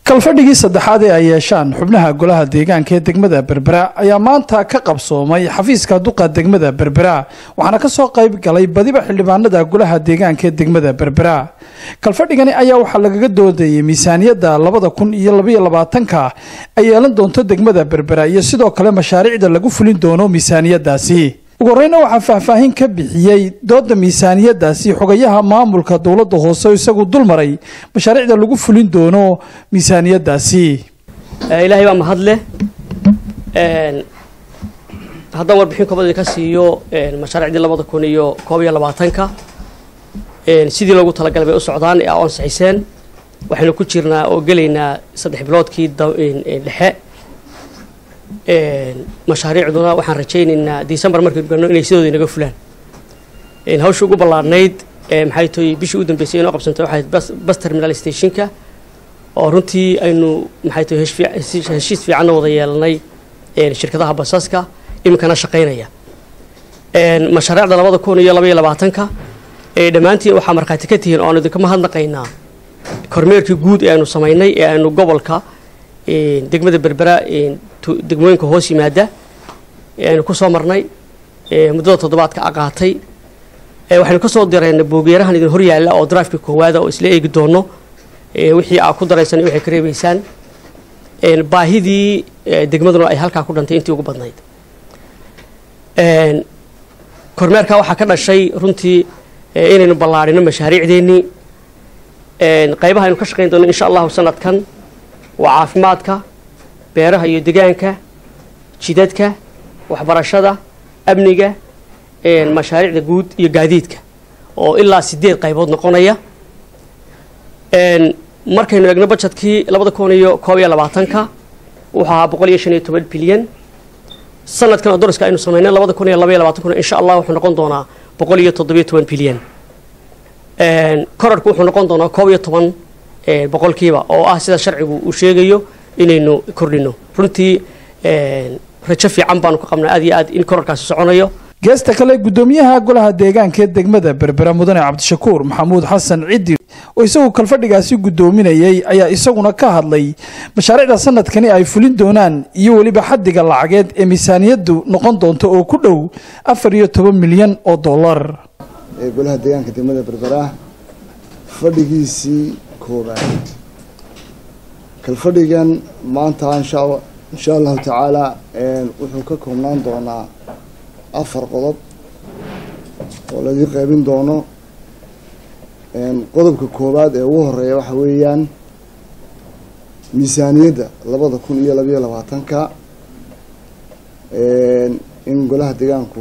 kalfadhigii saddexaad ee ay yeeshaan xubnaha golaha deegaanka ee degmada berbera ayaa maanta ka qabsoomay xafiiska duqa degmada berbera waxaana kasoo qayb galay badiba xildhibaanada golaha deegaanka ee degmada berbera kalfadhigani ayaa waxaa lagaga doodayay miisaaniyadda labada kun iyo labaiyo labaatanka ay yeelan doonto degmada berbera iyo sidoo kale mashaariicda lagu fulin doono miisaaniyadaasi ugu horeyna waxaa faahfaahin ka bixiyey dooda miisaaniyadaasi xogayaha maamulka dowladda hoose oo isagu dulmaray mashaariicda lagu fulin doono miisaaniyadaasi ilaahay baa mahad leh haddaan warbixin koobad idinka siiyo mashaariicdii labada kun iyo koob iyo labaatanka sidii loogu talagalay bay u socdaan ee ansaxiseen waxaynu ku jirnaa oo gelaynaa saddex biloodkii dhexe mashaariicduna waxaan rajaynaynaa december markaynu galno inay sidooda inaga fulaan hawsha ugu ballaarnayd maxay tahay bishii u dambeysay inoo qabsantay waxay bas terminal stationka oo runtii aynu maxay tahay heshiis fiicanna wada yeelanay shirkadaha basaska iminkana shaqaynaya mashaariicda labada kun iyo labaiyo labaatanka dhammaantiin waxaa markhaati ka tihiin oo aanu idinka mahadnaqaynaa kormeerkii guud ee aynu samaynay ee aynu gobolka degmada berbera degmooyinka hoos yimaada aynu ku soo marnay muddada toddobaadka aqaatay waxaynu ka soo dirayna boogeerahan idin hor yaalla oo drafka koowaada oo isla eegi doono wixii aa ku daraysan waxay ka reebaysaan baahidii degmaduna ay halkaa ku dhantay intii ugu badnayd kormeerka waxaa ka dhashay runtii inaynu ballaarino mashaariicdeennii qaybaha aynu ka shaqayn doono insha allahu sanadkan waa caafimaadka beeraha iyo degaanka jidadka waxbarashada amniga mashaariicda guud iyo gaadiidka oo ilaa sideed qaybood noqonaya markaynu eegno bajetkii labada kun iyo koob iyo labaatanka wuxuu ahaa boqol iyo shan iyo toban bilyan sanadkan oo doriska aynu sameynay labada kun iyo laba iyo labaatan kun insha allah wuxuu noqon doonaa boqol iyo toddobiyo toban bilyan korarku wuxuu noqon doonaa koob iyo toban boqolkiiba oo ah sida sharcigu uu sheegayo inaynu kordhino runtii rajo fiican baanu ka qabnaa aad iyo aad in korarkaasi soconayo geesta kale guddoomiyaha golaha deegaanka ee degmada berbera mudane cabdishakuur maxamuud xasan ciddi oo isagu kalfadhigaasi guddoominayay ayaa isaguna ka hadlay mashaariicda sanadkani ay fulin doonaan iyo weliba xaddiga lacageed ee miisaaniyaddu noqon doonto oo ku dhow afar iyo toban milyan oo dollar ee golaha deegaanka degmada berbera fadhigiisii koobaad kalfadhigan maanta insha insha allahu tacaala wuxuu ka koobnaan doonaa afar qodob oo laga qaybin doono qodobka koowaad ee ugu horeeya waxa weeyaan miisaaniyadda labada kun iyo labayo labaatanka in golaha deegaanku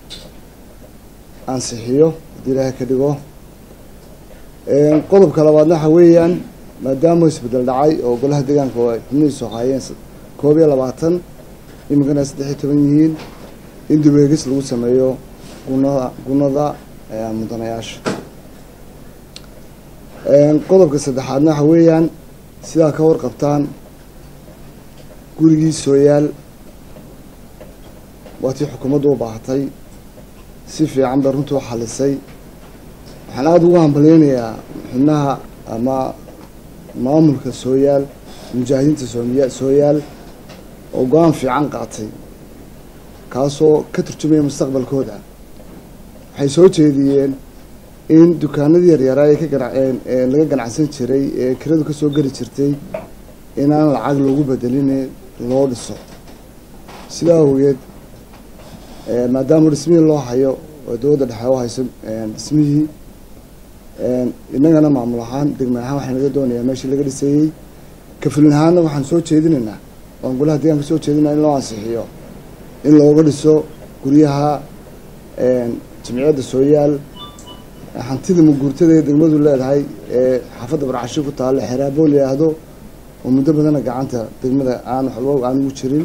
ansixiyo haddii ilaahay ka dhigo qodobka labaadna waxa weeyaan maadaama isbedel dhacay oo golaha deegaanka ay xubnihiisu haayeen koob iyo labaatan iminkana saddex iyo toban yihiin in dibeegis lagu sameeyo gunada gunada mudanayaasha qodobka saddexaadna waxa weeyaan sidaa ka warqabtaan gurigii sooyaal waa tii xukuumaddu u baahatay si fiican bay runtii u xalisay waxaan aada ugu hambalyeynayaa xubnaha ama maamulka sooyaal mujaahidiinta soomiya sooyaal oo go-aan fiican qaatay kaasoo ka turjumaya mustaqbalkooda waxay soo jeediyeen in dukaanadii yaryaraa ee ka gana laga ganacsan jiray ee kiradu kasoo geli jirtay inaan lacag loogu bedelin loo dhiso sidaa awgeed maadaama dhismihii loo hayo oo dowladda dhexe u hayso dhismihii innagana maamul ahaan degme ahaan waxaa naga doonayaa meeshii laga dhisayey kafulin ahaanna waxaan soo jeedinaynaa waan golaha deegaanka soo jeedinaa in loo ansixiyo in looga dhiso guryaha jamciyadda sooyaal hantida maguurtada ee degmadu leedahay ee xaafadda barcashi ku taalla xeraabo la yidhaahdo oo muddo badana gacanta degmada aan waxba aan ugu jirin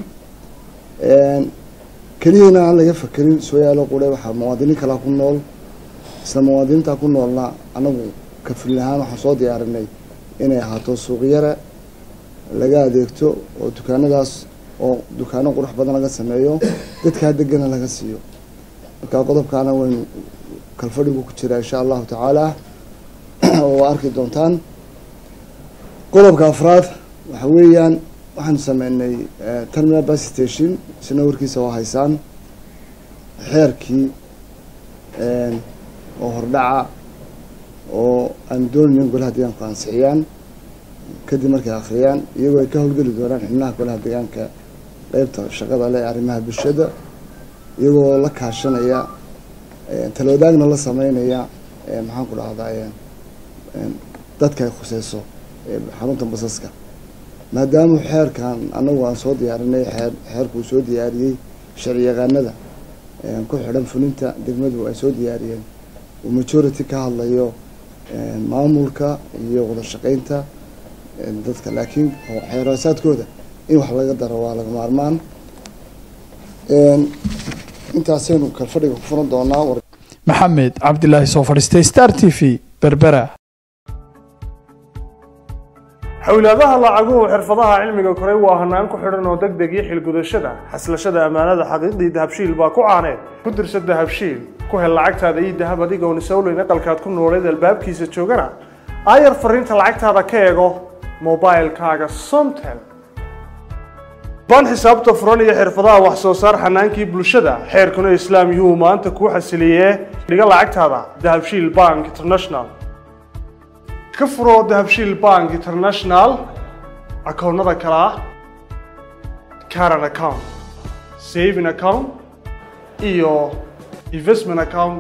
keliyana aan laga fakerin sooyaalo qure waxaa muwaadiniin kalaa ku nool isla muwaadiniintaa ku noolna anagu kafulin ahaan waxaan soo diyaarinay inay ahaato suuqyara laga adeegto oo dukaanadaas oo dukaano qurux badan laga sameeyo dadkaa degana laga siiyo markaa qodobkaana waynu kalfadhigu ku jiraa insha allahu tacaala oo arki doontaan qodobka afraad waxa weeyaan waxaanu sameynay terminal bus station isna warkiisa oo haysaan xeerkii oo hordhaca oo aan doonayn golaha deegaanku ansixiyaan kadib markay akhriyaan iyagoo ay ka howlgeli doonaan xubnaha golaha deegaanka qeybta shaqada leh arrimaha bulshada iyagoo la kaashanaya talwadaagna la sameynaya maxaan ku dhahdaa dadka ay khuseyso xarunta basaska maadaama xeerkan anagu aan soo diyaarinay xeer xeerkuu soo diyaariyey sharci yaqaanada ku xidhan fulinta degmadu ay soo diyaariyeen uu majority ka hadlayo maamulka iyo wada shaqeynta dadka laakiin xeeraasaadkooda in wax laga daro waa laga maarmaan intaasaynu kalfadhiga ku furan doonaa maxamed cabdilaahi soo fadhiistay star t v berbera xowlaadaha lacaguhu xirfadaha cilmiga koray waa hanaan ku xidhan oo deg deg iyo xilgudashada xaslashada ammaanada xaqiiqdii dahabshiil baa ku caaneed ku dirsa dahabshiil ku hel lacagtaada iyo dahab adigoon isowleyn aqalkaad ku nooleed albaabkiisa joogana aayar fariinta lacagtaada ka eego mobilkaaga somtel ban xisaabta furan iyo xirfadaha wax soo saar xanaankii bulshada xeerkuna islaam yuu maanta kuu xasiliyee dhiga lacagtaada dahabshiil bank international ka furoo dahabshiil bank international akoonnada kale ah caran account saving account iyo investment account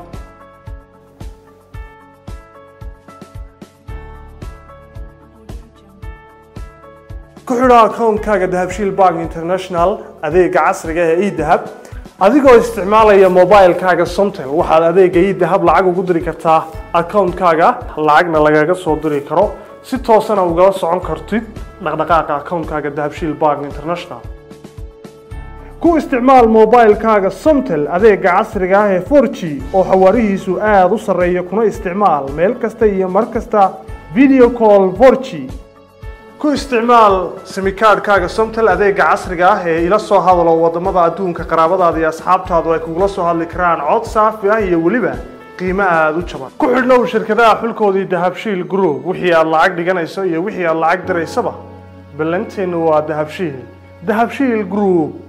ku xidho akoonkaaga dahabshiil bank international adeega casriga ee edahab adigoo isticmaalaya mobilkaaga somtel waxaad adeega edahab lacag ugu diri kartaa akoonkaaga lacagna lagaga soo diri karo si toosana ugala socon kartid dhaqdhaqaaqa akoonkaaga dahabshiil bank international ku isticmaal mobilkaaga somtel adeega casriga ah ee 4g oo xawaarihiisu aada u sarreeya kuna isticmaal meel kasta iyo mar kasta video call 4g ku isticmaal simikaadhkaaga somtel adeega casriga ah ee ila soo hadalo wadamada adduunka qaraabadaada iyo asxaabtaadu ay kugula soo hadli karaan cod saafi ah iyo weliba qiimo aada u jaban ku xidhnow shirkadaha xulkoodii dahabshiil group wixii aad lacag dhiganayso iyo wixii aad lacag diraysaba ballanteennu waa dahabshiil dahabshiil group